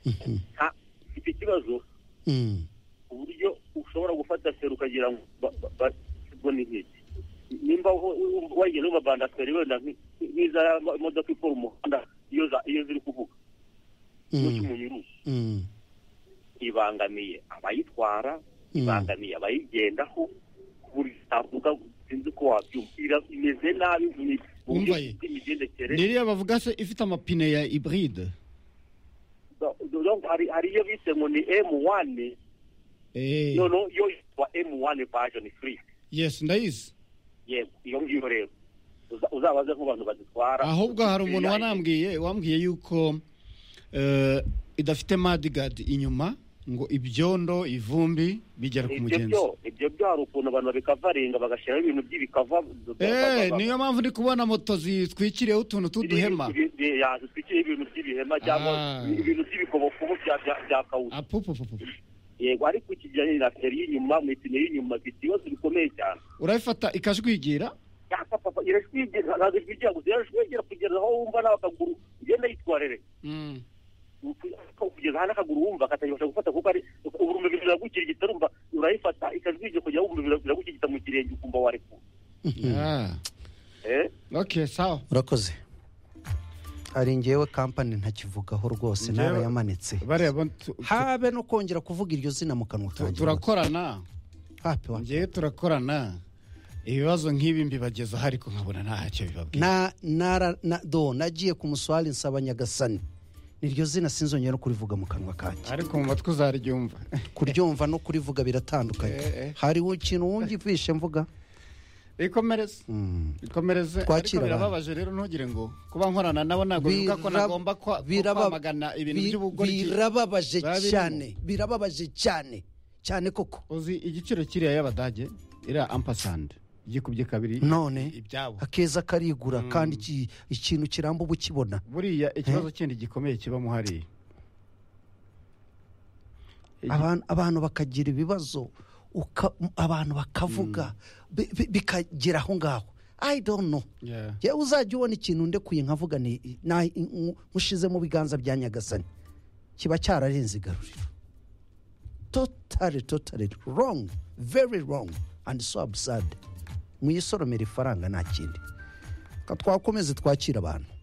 mfite ikibazo ku buryo ushobora gufata feri ukagira ngo basibwo n'inkeke nimba wagenda ubabanda feri wenda nk'iza modoka ikora umuhanda iyo ziri kuvuga n'uko umunyuruzi ibangamiye abayitwara ibangamiye abayigendaho ku buryo utavuga sinzi uko wabyumva imeze nabi mu buryo bw'imigendekere ririya bavuga se ifite amapine ya iburide hari iyo bise ngo ni emu wane noneho yo yitwa emu wane vajoni furi yesi ndayizi yego iyo ngiyo rero uzabaze nk'abantu bazitwara ahubwo hari umuntu wanambwiye wambwiye yuko idafite madigadi inyuma ngo ibyondo ivumbi bigera ku mugenzi ibyo byo hari ukuntu abantu babikavaringa bagashyiraho ibintu by'ibikava niyo mpamvu ndi kubona moto zitwikiriyeho utuntu tw'uduhema zitwikiriye ibintu by'ibihema cyangwa ibintu by'ibikobokobo bya kawusi apupupupu yego ariko ikijyanye na feri y'inyuma mu ipine y'inyuma ifite ibibazo bikomeye cyane urayifata ikajwigira yapapapa irashwigira ntabwo ishwigira gusa irashwigira kugeza aho wumva nawe akaguru ugenda yitwarere kugeza hano akaguru wumva katayibasha gufata kuko ari uburumuri biragukirigita urumva urayifata ikajwigira kujya wumva biragukirigita mu kirenge ukumva warekura oke sawa urakoze hari ngewe kampani ntakivugaho rwose Ngewe- narayamanitse bareba tu- tu- habe no kongera kuvuga iryo zina mu kanwa tu- kanjye turakorana hape wa ngewe turakorana ibibazo nk'ibi mbibagezaho ariko nkabona ntacyo bibabwira na nara na do nagiye ku muswari nsaba nyagasani niryo zina sinzongera no kurivuga mu kanwa kanjye ariko mu matwi uzariryumva kuryumva no kurivuga biratandukanye hari ikintu wumvishe mvuga ikomereze ikomereze ariko Twakira abantu. birababaje rero ntugire ngo kuba nkorana nabo ntabwo bivuga ko Birab- nagomba kwa- biraba- kwamagana ibintu bi- by'ubugoryi birababaje biba birimo. cyane birababaje cyane cyane koko uzi igiciro kiriya y'abadage iriya ampasandi igikubye kabiri none ibyabo akeza karigura kandi iki- ikintu kiramba uba ukibona buriya ikibazo kindi gikomeye kibamo hariya Igi- Abantu- abantu bakagira ibibazo uka- abantu bakavuga bi- bi- bikagera aho ngaho i don't know Yeah. yewe uzajya ubona ikintu ndekuye nkavuga ni na- nk- nkushize mu biganza bya nyagasani kiba cyararenze igaruriro totally totally wrong very wrong and so absurd mwisoromera ifaranga nta kindi Ka twakomeze twakira abantu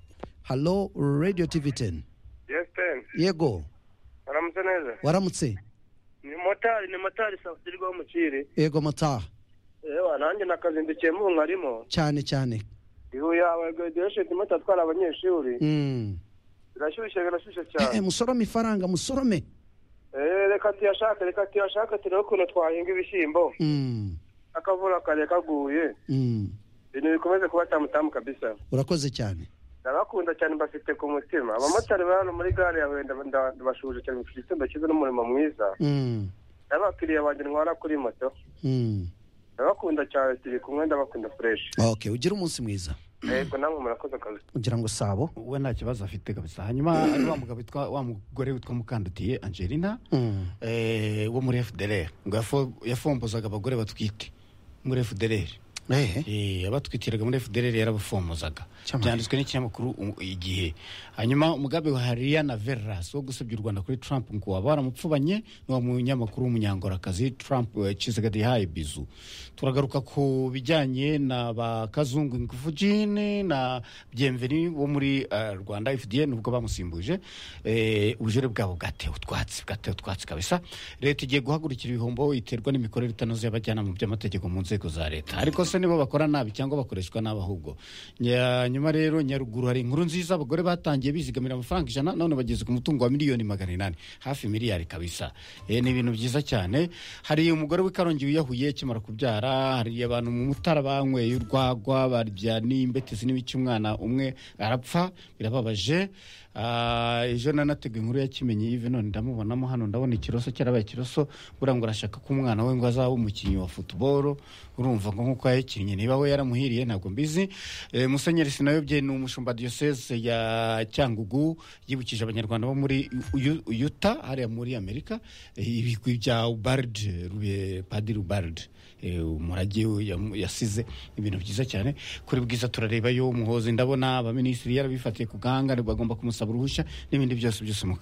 halo radio tv 10 yesiteni yego aramutse neza waramutse ni motari ni motari safutirwa w'umukire yego mataha yewe nanjye nakazindukiye mu nkarimo cyane cyane ihuye yawe graduation imoto atwara abanyeshuri Mm. birashyushye birashyushye Eh, cyane musorome ifaranga musorome Eh, reka tuyashake reka tuyashake turebe ukuntu twahinga ibishyimbo Mm, akavura kare kaguye mm. ibintu bikomeze kuba tamutamu kabisa urakoze cyane ndabakunda cyane mbafite ku mutima abamotari bari hano muri gare yawe ndaba- nda- ndabashuje cyane mfite igitondo cyiza n'umurimo mwiza Mm, n'abakiriya banjye ntwara kuri moto mm. ndabakunda cyane turi kumwe ndabakunda fureshi ok ugire umunsi mwiza yego namwe murakoze akazi ugira ngo sabo we nta kibazo afite kabisa hanyuma hari wa mugabo witwa wa mugore witwa mukandutiye angelina Mm. eh, wo muri fdr ngo yafo- yafombozaga abagore batwite muri fdr Eh, Eh, abatwitiraga muri fdr yarabafomozaga Cyamare. byanditswe n'ikinyamakuru u- igihe hanyuma umugambi wa hariana veras wo gusebya u rwanda kuri trump ngo waba waramupfubanye n'uwo munyamakuru w'umunyangorakakazi trump eh, Chizenga Dihaye bizu turagaruka ku bijyanye na ba kazungu ingufu jini na byemveni wo muri eh, rwanda fdn ubwo bamusimbuje eh, ubujure bwabo bwatewe utwatsi bwatewe utwatsi kabisa leta igiye guhagurukira ibihombo iterwa n'imikorere itanoze y'abajyanama mu by'amategeko mu nzego za leta ariko se nibo bakora nabi cyangwa bakoreshwa nabi ahubwo Nya- nyuma rero nyaruguru hari inkuru nziza abagore batangiye bizigamira amafaranga ijana none bageze ku mutungo wa miliyoni magana inani hafi miliyari kabisa Eh, ni ibintu byiza cyane hari umugore w'ikarongi wiyahuye akimara kubyara hari abantu mu mutara banyweye urwagwa barya n'imbetezi n'ibiki umwana umwe arapfa birababaje Ah, ejo nanateguye inkuru ya kimenyi ive none ndamubonamo hano ndabona ikiroso cyarabaye ikiroso buriya ngo urashaka ko umwana we ngo azaba umukinnyi wa futuboro urumva ngo nk'uko yayikinnye niba we yaramuhiriye ntabwo mbizi Eh, musenyeri sinayobye ni umushumba diyoseze ya cyangugu yibukije abanyarwanda bo muri U- U- yuta hariya muri amerika eh, ibigwi bya ubard padiri ubard umurage we yamu- yasize ibintu byiza cyane kuri bwiza turarebayo umuhozi ndabona abaminisitiri yarabifatiye ku gahanga bagomba kumusaba uruhushya n'ibindi byose byose mu